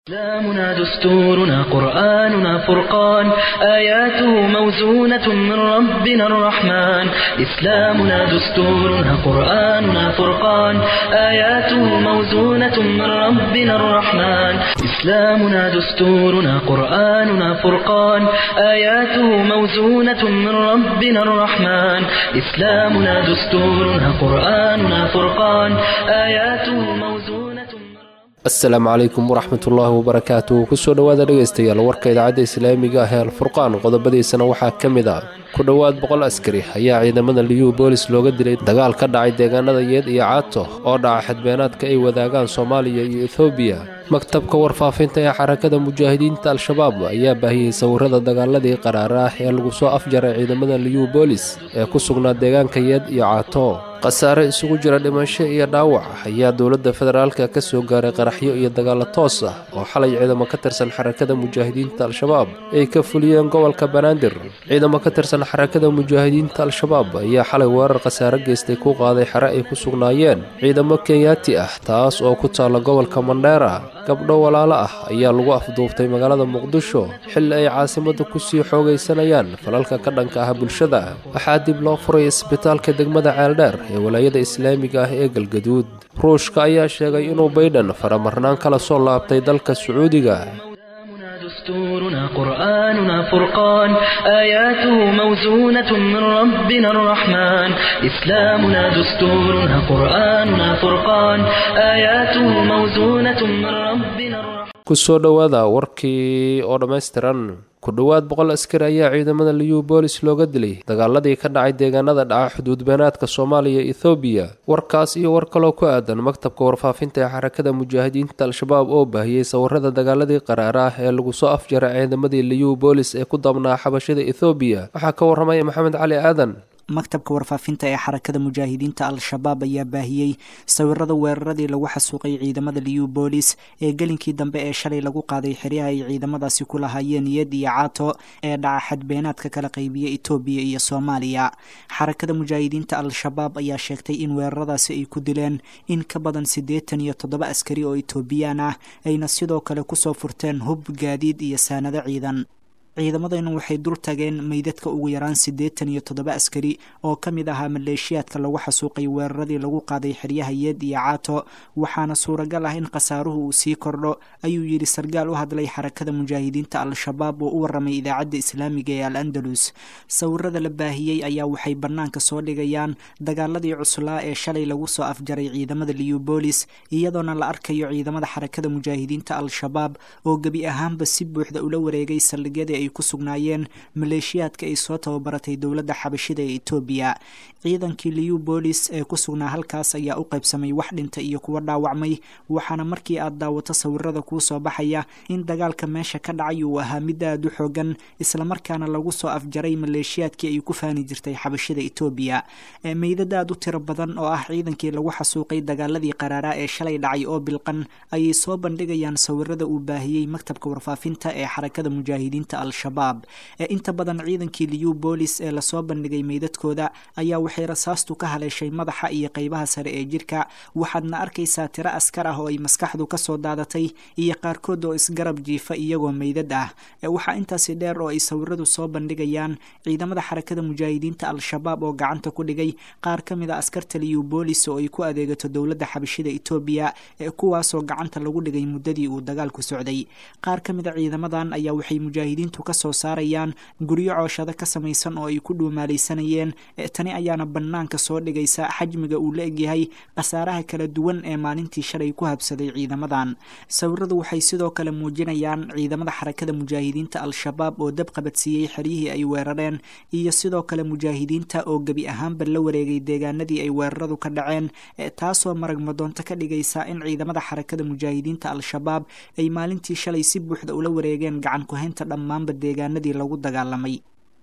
إسلامنا دستورنا قرآننا فرقان آياته موزونة من ربنا الرحمن إسلامنا دستورنا قرآننا فرقان آياته موزونة من ربنا الرحمن إسلامنا دستورنا قرآننا فرقان آياته موزونة من ربنا الرحمن إسلامنا دستورنا قرآننا فرقان آياته موزونة من asalaamu calaykum waraxmatullaahi wabarakaatu kusoo dhowaada dhegaystayaal warka idaacadda islaamiga ah ee alfurqaan qodobadiisana waxaa ka mid ah ku dhowaad boqol askari ayaa ciidamada liyu boolis looga dilay dagaal ka dhacay deegaanada yeed iyo caato oo dhaca xadbeenaadka ay wadaagaan soomaaliya iyo ethoobiya maktabka warfaafinta ee xarakada mujaahidiinta al-shabaab ayaa baahiyey sawirada dagaaladii qaraara ah ee lagu soo afjaray ciidamada liyu boolis ee ku sugnaa deegaanka yeed iyo caato khasaare isugu jira dhimasho iyo dhaawac ayaa dowladda federaalka ka soo gaaray qaraxyo iyo dagaalo toos ah oo xalay ciidamo ka tirsan xarakada mujaahidiinta al-shabaab ay ka fuliyeen gobolka banaadir ciidamo ka tirsan xarakada mujaahidiinta al-shabaab ayaa xalay weerar khasaare geystay ku qaaday xere ay ku sugnaayeen ciidamo kenyaati ah taas oo ku taalla gobolka mandheera gabdho walaalo ah ayaa lagu afduuftay magaalada muqdisho xilli ay caasimadda kusii xoogaysanayaan falalka ka dhanka ah bulshada waxaa dib loo furay isbitaalka degmada ceeldheer ee walaayada islaamiga ah ee galgaduud ruushka ayaa sheegay inuu baydhan faramarnaan kala soo laabtay dalka sacuudiga إسلامنا دستورنا قرآننا فرقان آياته موزونة من ربنا الرحمن إسلامنا دستورنا قرآننا فرقان آياته موزونة من ربنا الرحمن kusoo dhowaada warkii oo dhammaystiran ku dhowaad boqol askari ayaa ciidamada liyu boolis looga dilay dagaaladii ka dhacay deegaanada dhaca xuduudbeenaadka soomaaliya ethoobiya warkaas iyo war kaloo ku aadan maktabka warfaafinta ee xarakada mujaahidiinta al-shabaab oo baahiyey sawirada dagaaladii qaraara ah ee lagu soo afjaray ciidamadii liyu boolis ee ku dabnaa xabashada ethoobiya waxaa ka warramaya maxamed cali aadan maktabka warfaafinta ee xarakada mujaahidiinta al-shabaab ayaa baahiyey sawirada weeraradii lagu xasuuqay ciidamada liyu boolis ee gelinkii dambe ee shalay lagu qaaday xeryaha ay ciidamadaasi ku lahaayeen iyad iyo caato ee dhaca xadbeenaadka kala qaybiya etoobiya iyo soomaaliya xarakada mujaahidiinta al-shabaab ayaa sheegtay in weeraradaasi ay ku dileen in ka badan siddeetan iyo toddoba askari oo etoobiyaan ah ayna sidoo kale kusoo furteen hub gaadiid iyo saanado ciidan ciidamadaynu waxay dul tageen meydadka ugu yaraan siddeetan iyo toddoba askari oo ka mid ahaa maleeshiyaadka lagu xasuuqay weeraradii lagu qaaday xeryaha yeed iyo caato waxaana suuragal ah in khasaaruhu uu sii kordho ayuu yidhi sargaal u hadlay xarakada mujaahidiinta al-shabaab oo u warramay idaacadda islaamiga ee al andalus sawirada la baahiyey ayaa waxay bannaanka soo dhigayaan dagaaladii cuslaa ee shalay lagu soo afjaray ciidamada liubolis iyadoona la arkayo ciidamada xarakada mujaahidiinta al-shabaab oo gebi ahaanba si buuxda ula wareegay saldhigyadii ay ku sugnaayeen maleeshiyaadka ay soo tababaratay dowladda xabashida ee etoobiya ciidankii liu boolis ee ku sugnaa halkaas ayaa u qaybsamay wax dhinta iyo kuwa dhaawacmay waxaana markii aad daawato sawirada kuu soo baxaya in dagaalka meesha ka dhacay uu ahaa mid aad u xoogan islamarkaana lagu soo afjaray maleeshiyaadkii ay ku faani jirtay xabashida etoobiya meydad aad u tiro badan oo ah ciidankii lagu xasuuqay dagaaladii qaraaraa ee shalay dhacay oo bilqan ayay soo bandhigayaan sawirada uu baahiyey maktabka warfaafinta ee xarakada mujaahidiinta al-shabaab ee inta badan ciidankii liu boolis ee lasoo bandhigay meydadkooda ayaa waxay rasaastu ka haleeshay madaxa iyo qeybaha sare ee jirka waxaadna arkaysaa tiro askar ah oo ay maskaxdu kasoo daadatay iyo qaarkood oo isgarab jiifa iyagoo meydad ah waxaa intaasi dheer oo ay sawiradu soo bandhigayaan ciidamada xarakada mujaahidiinta al-shabaab oo gacanta ku dhigay qaar ka mid a askarta liu boolis oo ay ku adeegato dowladda xabashida etoobiya kuwaasoo gacanta lagu dhigay muddadii uu dagaalku socday qaar ka mid a ciidamadan ayaa waxay mujaahidiintu kasoo saarayaan guryo cooshado ka samaysan oo ay ku dhuumaalaysanayeen tani ayaana bannaanka soo dhigaysa xajmiga uu la egyahay khasaaraha kala duwan ee maalintii shalay ku habsaday ciidamadan sawiradu waxay sidoo kale muujinayaan ciidamada xarakada mujaahidiinta al-shabaab oo dab qabadsiiyey xeryihii ay weerareen iyo sidoo kale mujaahidiinta oo gebi ahaanba la wareegay deegaanadii ay weeraradu ka dhaceen taasoo maragmadoonto ka dhigaysa in ciidamada xarakada mujaahidiinta al-shabaab ay maalintii shalay si buuxda ula wareegeen gacan ku-haynta dhammaanba deegaanadii lagu dagaalamay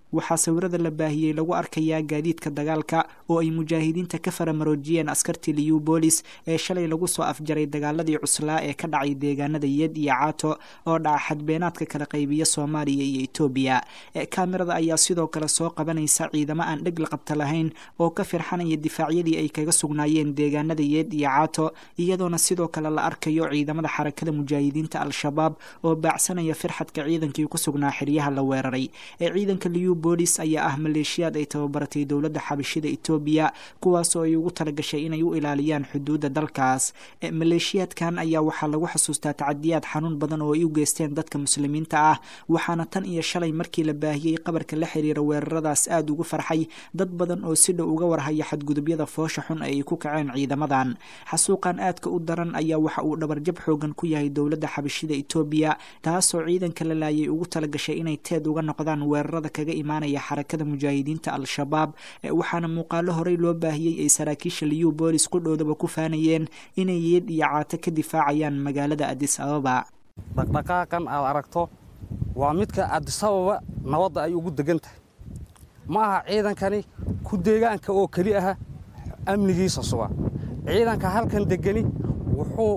waxaa sawirada la baahiyey lagu arkayaa gaadiidka dagaalka oo ay mujaahidiinta ka faramaroojiyeen askartii liyubolis ee shalay lagu soo afjaray dagaaladii cuslaa ee ka dhacay deegaanada yed iyo caato oo dhaca xadbeenaadka kala qaybiya soomaaliya iyo etoobiya kaamirada ayaa sidoo kale soo qabanaysa ciidamo aan dheg la qabta lahayn oo ka firxanaya difaacyadii ay kaga sugnaayeen deegaanada yeed iyo caato iyadoona sidoo kale la arkayo ciidamada xarakada mujaahidiinta al-shabaab oo baacsanaya firxadka ciidankii ku sugnaa xeryaha la weeraray ee ciidanka liyubolis ayaa ah maleeshiyaad ay tababaratay dowladda xabashida etoobiya kuwaasoo ay ugu talagashay inay u ilaaliyaan xuduudda dalkaas maleeshiyaadkan ayaa waxaa lagu xasuustaa tacadiyaad xanuun badan oo ay u geysteen dadka muslimiinta ah waxaana tan iyo shalay markii la baahiyey qabarka la xiriira weeraradaas aada ugu farxay dad badan oo si dhow uga warhaya xadgudubyada foosha xun ee ay ku kaceen ciidamadan xasuuqan aadka u daran ayaa waxa uu dhabarjab xoogan ku yahay dowladda xabashida etoobiya taasoo ciidanka la laayay ugu talagashay inay teed uga noqdaan weerarada kaga imaanaya xarakada mujaahidiinta al-shabaab waxaana muuqaalo horey loo baahiyey ay saraakiisha liyu boolis qudhoodaba ku faanayeen inay yeed iyo caato ka difaacayaan magaalada adis ababa dhaqdhaqaaqan aad aragto waa midka adisababa nabadda ay ugu degan tahay ma aha ciidankani ku deegaanka oo keli aha amnigiisa suga ciidanka halkan degani wuxuu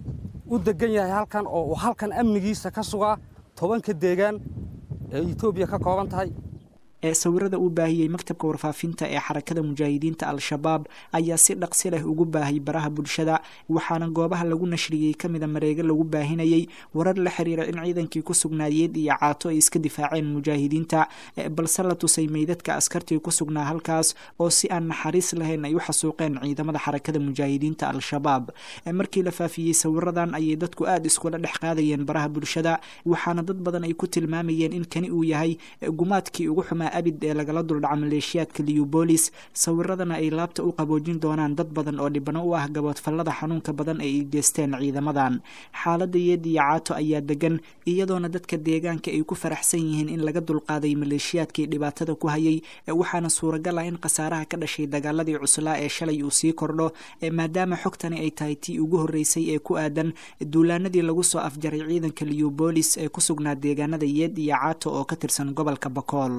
u degan yahay halkan oo uu halkan amnigiisa ka sugaa tobanka deegaan ee etoobiya ka kooban tahay ee sawirada uu baahiyey maktabka warfaafinta ee xarakada mujaahidiinta al-shabaab ayaa si dhaqsi leh ugu baahay baraha bulshada waxaana goobaha lagu nashriyey ka mida mareego lagu baahinayey warar la xiriira in ciidankii ku sugnaayeed iyo caato ay iska difaaceen mujaahidiinta balse la tusay meydadka askartii ku sugnaa halkaas oo si aan naxariis lahayn ay u xasuuqeen ciidamada xarakada mujaahidiinta al-shabaab markii la faafiyey sawiradan ayay dadku aada iskula dhex qaadayeen baraha bulshada waxaana dad badan ay ku tilmaamayeen in kani uu yahay gumaadkii ugu xumaa abid ee lagala duldhaca maleeshiyaadka liyubolis sawiradana ay laabta u qaboojin doonaan dad badan oo dhibano u ah gaboodfallada xanuunka badan ee ay geysteen ciidamadan xaaladda yeed iyo caato ayaa degan iyadoona dadka deegaanka ay ku faraxsan yihiin in laga dulqaaday maleeshiyaadkii dhibaatada ku hayay waxaana suuragal ah in khasaaraha ka dhashay dagaaladii cuslaa ee shalay uu sii kordho maadaama xogtani ay tahay tii ugu horreysay ee ku aadan duulaanadii lagu soo afjaray ciidanka liyubolis ee ku sugnaa deegaanada yeed iyo caato oo ka tirsan gobolka bakool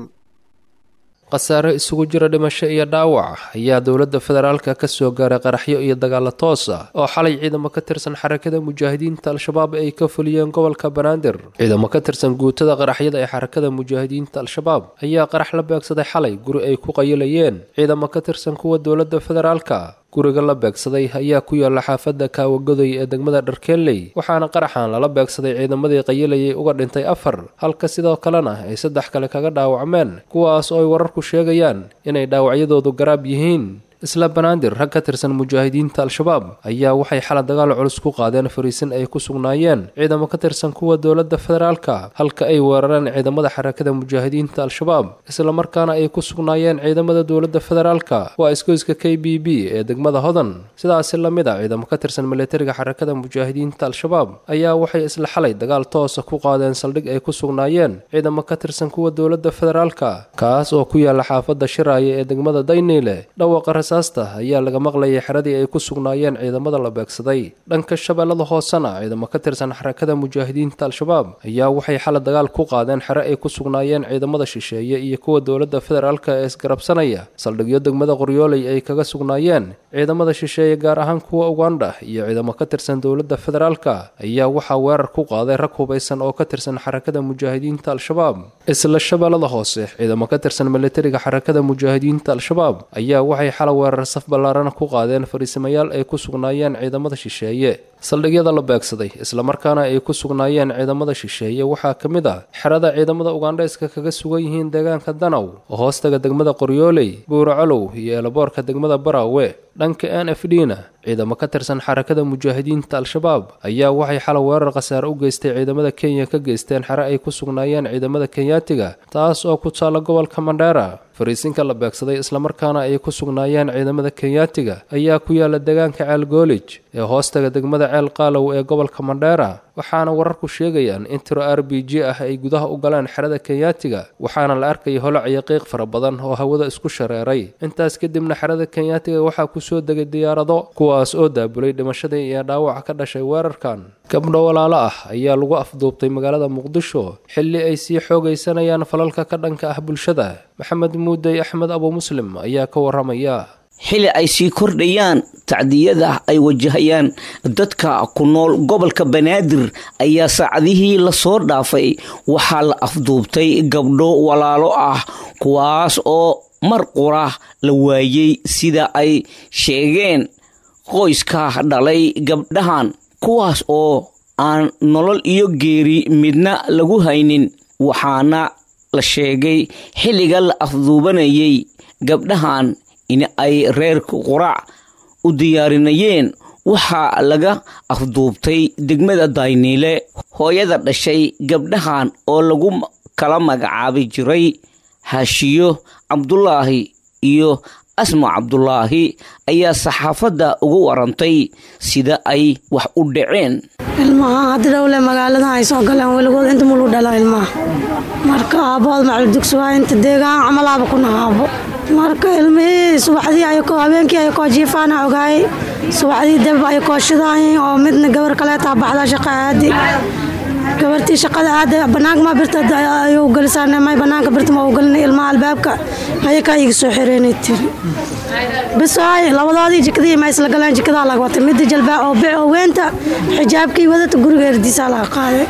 khasaare isugu jira dhimasho iyo dhaawac ayaa dowladda federaalka ka soo gaaray qaraxyo iyo dagaalo toos ah oo xalay ciidamo ka tirsan xarakada mujaahidiinta al-shabaab ay ka fuliyeen gobolka banaadir ciidamo ka tirsan guutada qaraxyada ee xarakada mujaahidiinta al-shabaab ayaa qarax la beegsaday xalay guri ay ku qayilayeen ciidamo ka tirsan kuwa dowladda federaalka guriga la beegsaday ayaa ku yaalla xaafadda kaawagoday ee degmada dharkeenley waxaana qaraxan lala beegsaday ciidamadii qayilayay uga dhintay afar halka sidoo kalena ay saddex kale kaga dhaawacmeen kuwaas oo ay wararku sheegayaan inay dhaawacyadoodu garaab yihiin isla banaadir rag ka tirsan mujaahidiinta al-shabaab ayaa waxay xala dagaal culus ku qaadeen fariisin ay ku sugnaayeen ciidamo ka tirsan kuwa dowladda federaalka halka ay weerareen ciidamada xarakada mujaahidiinta al-shabaab islamarkaana ay ku sugnaayeen ciidamada dowladda federaalka waa isgoyska k b b ee degmada hodan sidaasi la mid a ciidamo ka tirsan milatariga xarakada mujaahidiinta al-shabaab ayaa waxay isla xalay dagaal toosa ku qaadeen saldhig ay ku sugnaayeen ciidamo ka tirsan kuwa dowladda federaalka kaas oo ku yaalla xaafadda shiraaye ee degmada dayniile dhawaqa aasta ayaa laga maqlayay xeradii ay ku sugnaayeen ciidamada la beegsaday dhanka shabeellada hoosena ciidamo ka tirsan xarakada mujaahidiinta al-shabaab ayaa waxay xala dagaal ku qaadeen xere ay ku sugnaayeen ciidamada shisheeye iyo kuwa dowladda federaalka ee isgarabsanaya saldhigyo degmada qoryooley ay kaga sugnaayeen ciidamada shisheeye gaar ahaan kuwa ugandha iyo ciidamo ka tirsan dowladda federaalka ayaa waxaa weerar ku qaaday rag hubaysan oo ka tirsan xarakada mujaahidiinta al-shabaab isla shabeellada hoose ciidamo ka tirsan militariga xarakada mujaahidiinta al-shabaab ayaa waxay xala weerar saf ballaarana ku qaadeen fariisimayaal ay ku sugnaayeen ciidamada shisheeye saldhigyada la beegsaday islamarkaana ay ku sugnaayeen ciidamada shisheeye waxaa ka mid ah xerada ciidamada ugandhayska kaga sugan yihiin deegaanka danaw oo hoostaga degmada qoryooley buuracolow iyo eelaboorka degmada baraawe dhanka n f d na ciidamo ka tirsan xarakada mujaahidiinta al-shabaab ayaa waxay xala weerar khasaare u geystay ciidamada kenya ka geysteen xere ay ku sugnaayeen ciidamada kenyaatiga taas oo ku taalla gobolka mandheera fariisinka la beegsaday islamarkaana ay ku sugnaayeen ciidamada kenyaatiga ayaa ku yaala deegaanka ceelgoolij ee hoostaga degmada ceel qaalow ee gobolka mandheera waxaana wararku sheegayaan in tiro r b g ah ay gudaha u galeen xerada kenyaatiga waxaana la arkaya holac iyo qiiq fara badan oo hawada isku shareeray intaas kadibna xerada kenyaatiga waxaa kusoo degay diyaarado kuwaas oo daabulay dhimashadii iyo dhaawac ka dhashay weerarkan gabdho walaalo ah ayaa lagu afduubtay magaalada muqdisho xilli ay sii xoogaysanayaan falalka ka dhanka ah bulshada maxamed muudey axmed abu muslim ayaa ka waramaya xili ay sii kordhayaan tacdiyada ay wajahayaan dadka ku nool gobolka banaadir ayaa saacadihii lasoo dhaafay waxaa la afduubtay gabdho walaalo ah kuwaas oo mar qura la waayey sida ay sheegeen qoyska dhalay gabdhahan kuwaas oo aan nolol iyo geeri midna lagu haynin waxaana la sheegay xilliga la afduubanayay gabdhahan in ay reerka quraac u diyaarinayeen waxaa laga afduubtay degmada dayniile hooyada dhashay gabdhahan oo lagu kala magacaabi jiray haashiyo cabdulaahi iyo asma cabdulaahi ayaa saxaafadda uga warantay sida ay wax u dhaceen ilmaha hadda dhowle magaaladan ay soo galeen weligood inta mulu dhala ilmaha marka aabahood macaldugsuwaa inta deegaan camalaaba ku nahaabo marka ilmihii subaxdii ayakoo habeenkii ayakoo jiifaana ogaayay subaxdii dab ayakoo shidaayeen oo midna gabar kaleetaa baxda shaqa aadi gabartii shaqada aada banaanka ma birta ayuu galisaan may banaanka birta ma u galina ilmaha albaabka ayakaa iga soo xireenay tiri bis ay labadoodii jikadii ma isla galeen jikadaa laga watay midda jalbaa oo bic oo weynta xijaabkii wadata guriga erdiisaa laga qaaday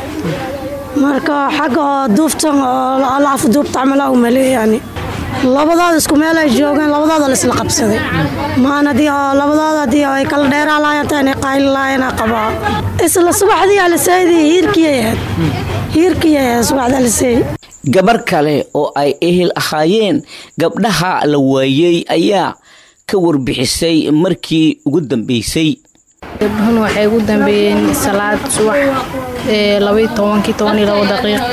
marka xagga oo duuftan oo la afduubta camala u maleeyay yani labadooda isku meel ay joogeen labadooda la isla qabsaday maan hadii oo labadooda hadii ay kala dheeraa laayeen taa inay qayli laayeen qabaa isla subaxdii aliseydii hiirkii ahayd hiirkii ahayd subaxda aliseey gabar kale oo ay ehel ahaayeen gabdhaha la waayey ayaa ka warbixisay markii ugu dambeysay gabdhuhun waxay ugu dambeeyeen salaad subax ee labaiy tobankii tobaniyo labo daqiiq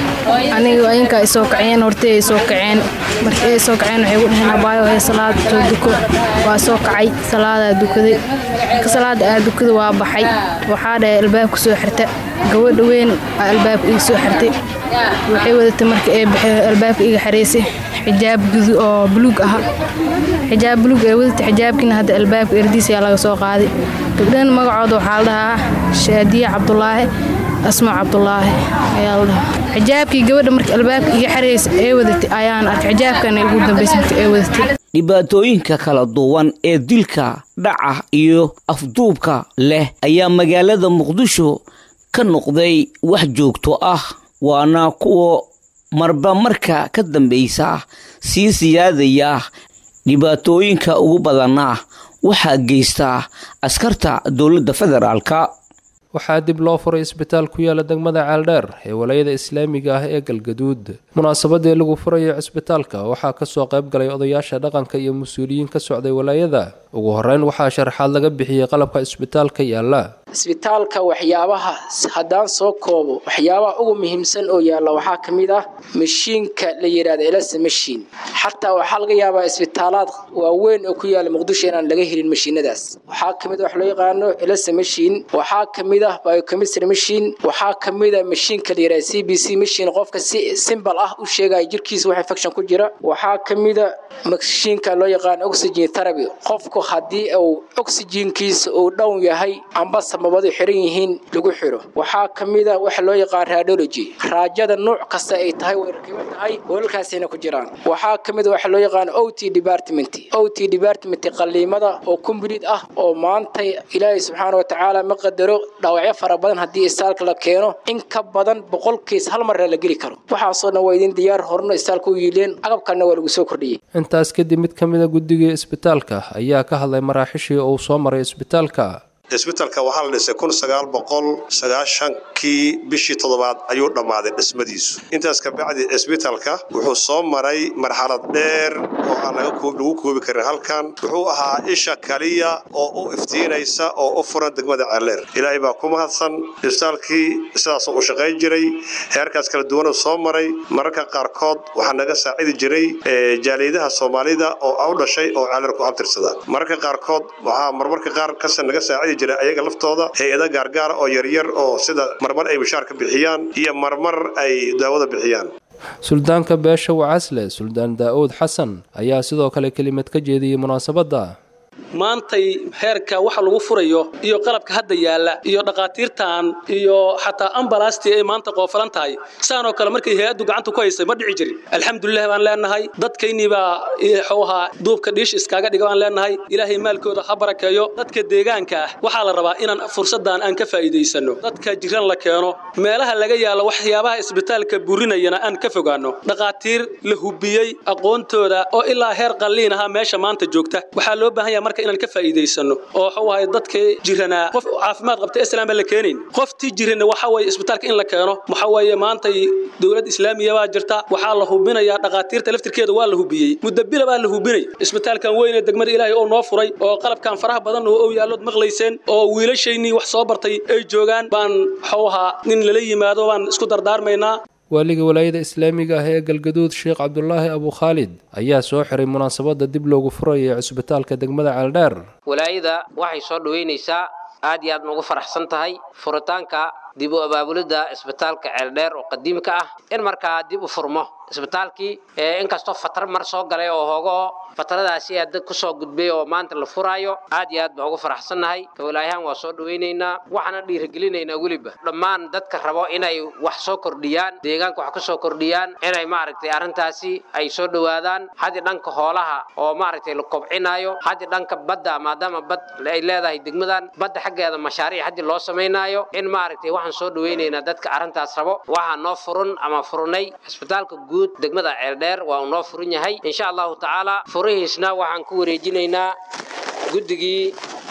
aniga ayinka ay soo kaceen hortay ay soo kaceen markii ay soo kaceen waxay gu dhaheen abaayo hee salaad soo duko waa soo kacay salaadaa dukaday marka salaada aa dukada waa baxay waxaa dhahay albaabka soo xirta gabadha weyn aa albaabka iga soo xirtay waxay wadatay marka ee baxay albaabka iga xareysay xijaab gudu oo buluug aha xijaab buluug ee wadatay xijaabkiina hadda albaabka erdiis ayaa laga soo qaaday gabdhahan magacooda waxaa la dhahaa shaadiye cabdulaahi asma cabdulaahi ayaa la dhahaa xijaabkii gabadha marka albaabka iga xareysa ee wadatay ayaan arkay xijaabkana ugu dambaysa marka ee wadatay dhibaatooyinka kala duwan ee dilka dhaca iyo afduubka leh ayaa magaalada muqdisho ka noqday wax joogto ah waana kuwa marba marka ka dambaysa sii siyaadaya dhibaatooyinka ugu badana waxaa geysta askarta dowladda federaalka waxaa dib loo furay isbitaal ku yaala degmada ceeldheer ee walayada islaamiga ah ee galgaduud munaasabadii lagu furayo cisbitaalka waxaa kasoo qayb galay odayaasha dhaqanka iyo mas-uuliyiin ka socday walaayada ugu horeyn waxaa sharaxaad laga bixiyey qalabka isbitaalka yaala isbitaalka waxyaabaha haddaan soo koobo waxyaabaha ugu muhiimsan oo yaalla waxaa ka mid ah mashiinka la yidhahda elasa mashiin xataa waxaa laga yaabaa isbitaalaad waaweyn oo ku yaala muqdisho inaan laga helin mashiinadaas waxaa ka mid ah wax loo yaqaano elasa mashiin waxaa ka mid ah biochemistry mashiin waxaa ka mid ah mashiinka la yidhahda c b c mashiin qofka si simbal ah u sheegaya jirkiisa wax infection ku jira waxaa ka mid a mashiinka loo yaqaano oxygen therapy qofku haddii uu oxygenkiisa uu dhown yahay amba samabadu xiran yihiin lagu xiro waxaa ka mid a waxa loo yaqaan radiology raajada nuuc kasta ay tahay way rakiban tahay weelkaasina ku jiraan waxaa ka mid a waxa loo yaqaan o t department o t department qaliimada oo complete ah oo maanta ilaahay subxaana wa tacaala ma qadaro dhaawacyo fara badan haddii istaalka la keeno in ka badan boqolkiis hal marna la geli karo waxaasoo dhan waa idin diyaar horno istaalka u yiileen agabkalna waa lagu soo kordhiyey intaas kadib mid ka mid a guddigii isbitaalka ayaa ka hadlay maraaxishii uu soo maray isbitaalka isbitalka waxaa la dhisay kun sagaal boqol sagaashankii bishii toddobaad ayuu dhammaaday dhismadiisu intaas kabacdi isbitalka wuxuu soo maray marxalad dheer oo aan lagu koobi karin halkan wuxuu ahaa isha kaliya oo u iftiinaysa oo u furan degmada ceeleer ilaahay baa ku mahadsan isbitaalkii sidaasoo u shaqayn jiray heerkaas kala duwanuu soo maray mararka qaarkood waxaa naga saacidi jiray jaaliyadaha soomaalida oo u dhashay oo ceeleer ku abtirsada mararka qaarkood waxaa marmarka qaar kase naga saacidi jira ayaga laftooda hay-ada gaargaara oo yaryar oo sida marmar ay bashaar ka bixiyaan iyo marmar ay daawada bixiyaan suldaanka beesha wacasle suldaan daa'uud xasan ayaa sidoo kale kelimad ka jeediyey munaasabadda maantay heerka waxa lagu furayo iyo qalabka hadda yaalla iyo dhaqaatiirtan iyo xataa ambalaastii ay maanta qoofalan tahay saanoo kale markay hay-addu gacanta ku haysay ma dhici jirin alxamdulilah baan leenahay dadkaynii baa wuxuu ahaa duubka dhiish iskaaga dhiga baan leenahay ilaahay maalkooda ha barakeeyo dadka deegaanka ah waxaa la rabaa inaan fursaddan aan ka faa'iidaysano dadka jiran la keeno meelaha laga yaalo waxyaabaha isbitaalka burinayana aan ka fogaano dhaqaatiir la hubiyey aqoontooda oo ilaa heer qalliin ahaa meesha maanta joogta waxaa loo baahan yahay marka inaan ka faa'iidaysano oo waxa waaye dadkii jiranaa qof caafimaad qabta islaan baa la keenayn qoftii jirana waxa waaye isbitaalka in la keeno waxa waaye maanta dowlad islaamiya baa jirta waxaa la hubinayaa dhaqaatiirta laftirkeeda waa la hubiyey mudabila baa la hubinay isbitaalkan weyn ee degmada ilaahay oo noo furay oo qalabkan faraha badan oo ow yaallood maqlayseen oo wiilashaynii wax soo bartay ay joogaan baan waxuu ahaa nin lala yimaado baan isku dardaarmaynaa waaliga walaayada islaamiga ah ee galgaduud sheekh cabdulaahi abu khaalid ayaa soo xiray munaasabadda dib loogu furayay cusbitaalka degmada ceeldheer walaayada waxay soo dhoweynaysaa aad iyo aad ma ugu faraxsan tahay furitaanka dib u abaabulidda isbitaalka ceeldheer oo qadiimka ah in markaa dib u furmo isbitaalkii inkastoo fatar mar soo galay oo hoogoo fataradaasi aa dad kusoo gudbay oo maanta la furaayo aad iyo aad baa ugu faraxsannahay kawalaayahaan waa soo dhawaynaynaa waxaana dhiirigelinaynaa weliba dhammaan dadka rabo inay wax soo kordhiyaan deegaanka wax kusoo kordhiyaan inay maaragtay arrintaasi ay soo dhowaadaan haddii dhanka hoolaha oo maaragtay la kobcinaayo haddii dhanka badda maadaama bad ay leedahay degmadan badda xaggeeda mashaariic haddii loo samaynaayo in maaragtay waxaan soo dhawaynaynaa dadka arrintaas rabo waxaa noo furun ama furnay isbitaalka guud degmada ceeldheer waa uu noo furan yahay insha allahu tacaala furihiisna waxaan ku wareejinaynaa guddigii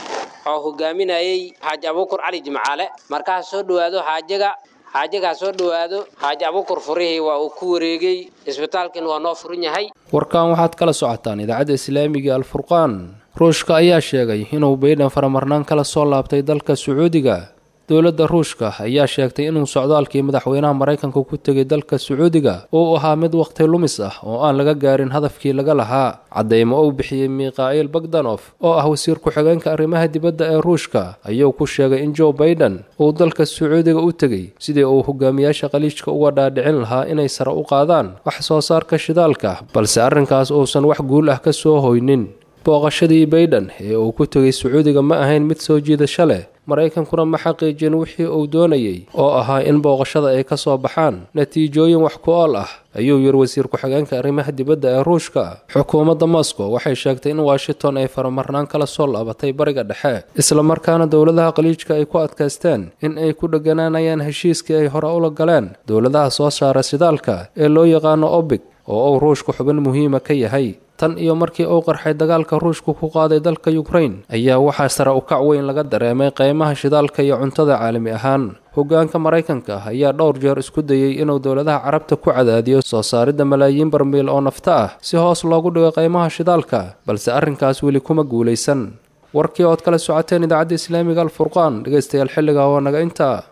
oo hogaaminayay xaaji abuukur cali jimcaale markaas soo dhowaado xaajaga xaajagaa soo dhowaado xaaji abuukur furihii waa uu ku wareegay isbitaalkin waa noo furan yahay warkan waxaad kala socotaan idaacadda islaamiga alfurqaan ruushka ayaa sheegay inuu baydhan faramarnaan kala soo laabtay dalka sacuudiga dowladda ruushka ayaa sheegtay inuu socdaalkii madaxweynaha maraykanka ku tegay dalka sacuudiga uu ahaa mid waqti lumis ah oo aan laga gaarin hadafkii laga lahaa caddaymo uu bixiyey mikhail bagdanof oo ah wasiir ku-xigeenka arrimaha dibadda ee ruushka ayuu ku sheegay in joe baiden uu dalka sacuudiga u tegey sidii uu hogaamiyaasha khaliijka uga dhaadhicin lahaa inay sare u qaadaan wax soo saarka shidaalka balse arrinkaas uusan wax guul ah ka soo hoynin booqashadii baiden ee uu ku tegay sacuudiga ma ahayn mid soo jiidasho leh maraykankuna ma xaqiijin wixii uu doonayey oo ahaa in booqashada ay ka soo baxaan natiijooyin wax ku ool ah ayuu yiri wasiir ku-xigeenka arrimaha dibadda ee ruushka xukuumadda moscow waxay sheegtay in washington ay faramarnaan kala soo laabatay bariga dhexe islamarkaana dowladaha khaliijka ay ku adkaysteen in ay ku dheganaanayaan heshiiskii ay hore ula galeen dowladaha soo saara sidaalka ee loo yaqaano obig oo uu ruushku xubin muhiima ka yahay tan iyo markii uu qarxay dagaalka ruushku ku qaaday dalka yukrain ayaa waxaa sare u kac weyn laga dareemay qiimaha shidaalka iyo cuntada caalami ahaan hoggaanka maraykanka ayaa dhowr jeer isku dayey inuu dowladaha carabta ku cadaadiyo soo saaridda malaayiin barmiil oo nafta ah si hoos loogu dhigo qiimaha shidaalka balse arrinkaas weli kuma guulaysan warkii ood kala socoteen idaacadda islaamiga alfurqaan dhegaystayaal xilliga waa naga intaa